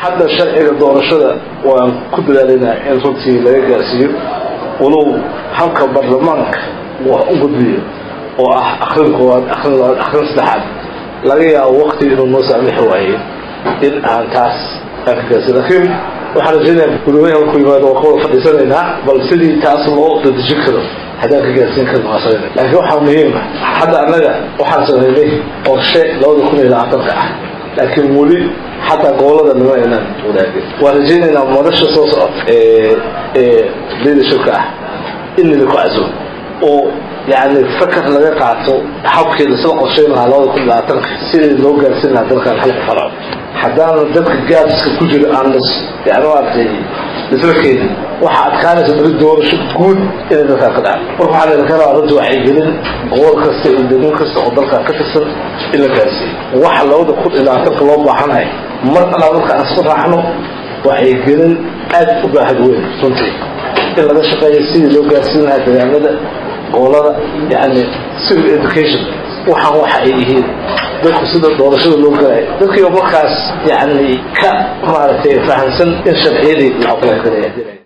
hadda sharciga doorashada waan ku dadaalinaa in runtii laga gaarsiiyo walow halka baarlamaanka wax u gudbiyo oo ah akrin koowaad akrin labaad akrin saddexaad laga yaabo wakti inuu noo saamixi waaye in aan taas aan ka gaarsiin laakiin waxaan rajaynayaa gudoomiyaha markuu yimaado waa ka wada fadhiisanaynaa bal sidii taas loo dadejin karo haddaan ka gaarsiin karno waa samayna laakiin waxaa muhiima hadda annaga waxaan samaynay qorshe labada kun iyo labaatanka ah laakiin weli xataa gobolada nima aynaan wadaagin waan rajaynaynaa madasha soo socota ee ee leadershipka ah in nidinku caso oo yani fakar laga qaato habkeeda sida qorshayn lahaa labada kun labaatanka sidii loo gaarsiin lahaa dalkan halka faraco haddaana dadka gaadiska ku jira aan las yani maaragtay isla keenin waxaa adkaanaysa beri doorasho guud inay dalkaan ka dhacdo marka waxaa laydin ka rabaa runti waxay gelin gobol kasta iyo degmo kasta oo dalkaan ka tirsan in la gaarsiiyo waxa labada kun iyo labaatanka loo baahanahay mar allaa marka aan isku raacno waxay gelin aad u baahad weyn runtii in laga shaqeeyo sidii loo gaarsiin lahaa deegaanada gobolada yani civil education waxaan waxa ay yihiin dadku sida doorashada loo galaya dadkiiba markaas yani ka maaragtay fahamsan in sharciyadii la aqoon karaya